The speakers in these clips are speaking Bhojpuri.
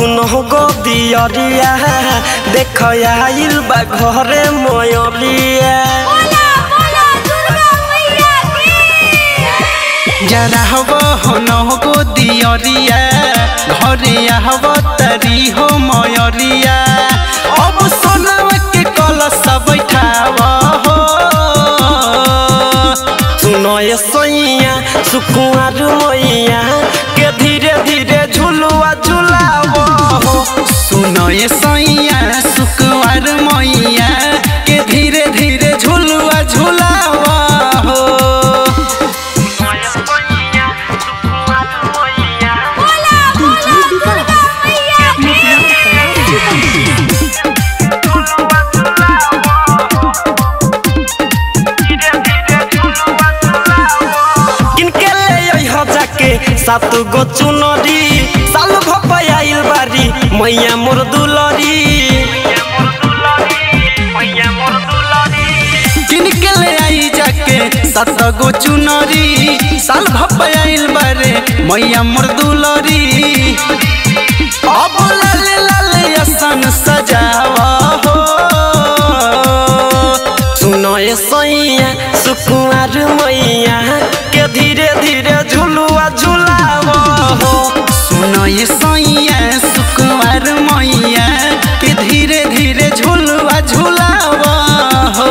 दुनो गो दियरिया देख आइल बा घरे मयरिया जरा हब हनो गो दियरिया घरे हब तरी हो मयरिया अब सोनव के कलश बैठाव हो सुनो ये सोइया सुकुआर मैया के धीरे धीरे झुलुआ झुलावो हो सुनो ये सैया सुकुवार मैया के धीरे धीरे झुलुआ झुलाव हो किनके ले अइह जाके सात गो चुनरी साल भपयाइल बारी मैया मोर दुलरी किनके ले आई जाके सत गो चुनरी साल भपयाइल बारे मैया मोर दुलरी अब लाले लाले असन सजावा हो सुनो ये सैया सुकुआर मैया के धीरे धीरे झुलुआ झुलावो हो सुनो ये सैया सुकुमार मैया के धीरे धीरे झुलवा झुलावा हो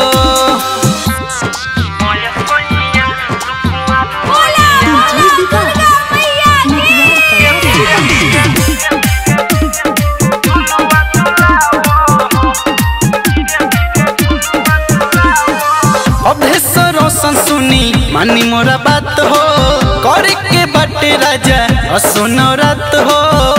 अभेश्वर रोशन सुनी मानी मोरा बात हो करे के बाटे राजा असुनो रात हो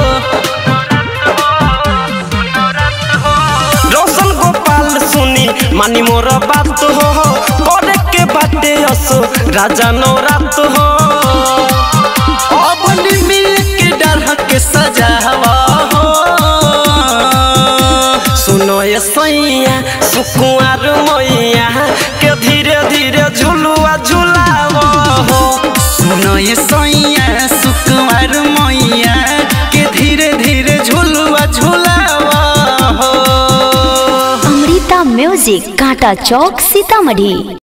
रोशन गोपाल सुनी मानी मोर बात हो करे के बाटे असो राजा नौरात हो अब मिल के डर के सजावा हो सुनो ये सैया सुकुआर मैया के धीरे धीरे झुलुआ झुलावो हो सुनो ये सैया सुकुमार मैया के धीरे धीरे झुलवा झुलावा हो अमृता म्यूजिक कांटा चौक सीतामढ़ी